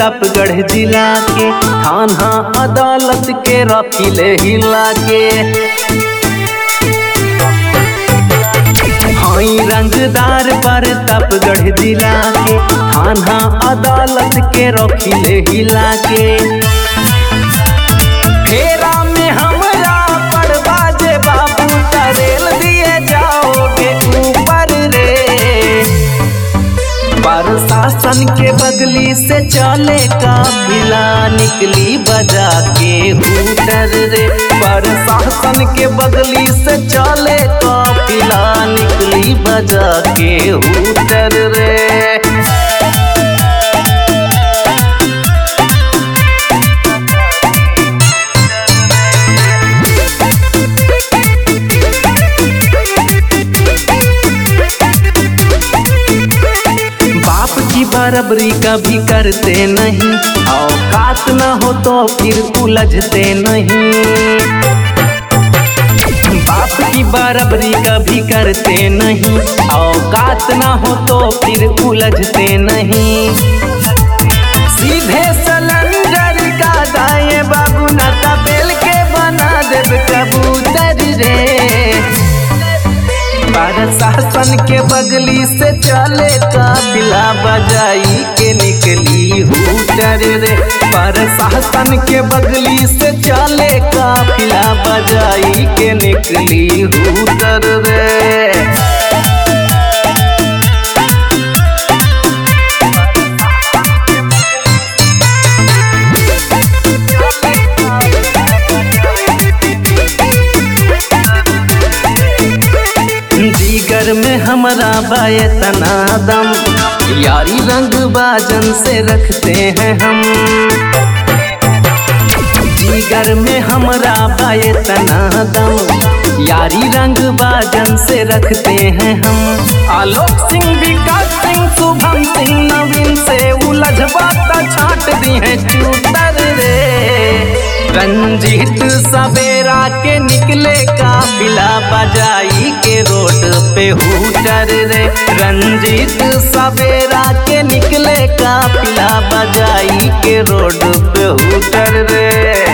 प्रतापगढ़ जिला के थाना अदालत के रफिले हिला के हई रंगदार प्रतापगढ़ जिला के थाना अदालत के रखिले हिला के फेरा में हमरा पड़बाजे बाबू तरेल दिए जाओगे ऊपर रे प्रशासन के बगली से चले काफिला निकली बजा के हूटर रे प्रशासन के बगली से चले काफिला निकली बजा के हूटर रे बाप की बराबरी कभी करते नहीं औकात न हो तो फिर उलझते नहीं बाप की बराबरी कभी करते नहीं औकात न हो तो फिर उलझते नहीं सीधे सलंडर का दाए बाबू नाता बेल के बना देब कबूतर रे प्रशासन के बगली से चले काफिला बजाई के निकली हूटर रे प्रशासन के बगली से चले काफिला बजाई के निकली हूटर रे जिगर में हमारा बाय तनादम यारी रंग बाजन से रखते हैं हम जिगर में हमारा बाय तनादम यारी रंग बाजन से रखते हैं हम आलोक सिंह विकास सिंह शुभम सिंह नवीन से उलझ बात छाट दी है चूतर रे रंजीत सवेरा के निकले काफिला बजाई के रोड पे हूटर रे रंजीत सवेरा के निकले काफिला बजाई के रोड पे हूटर रे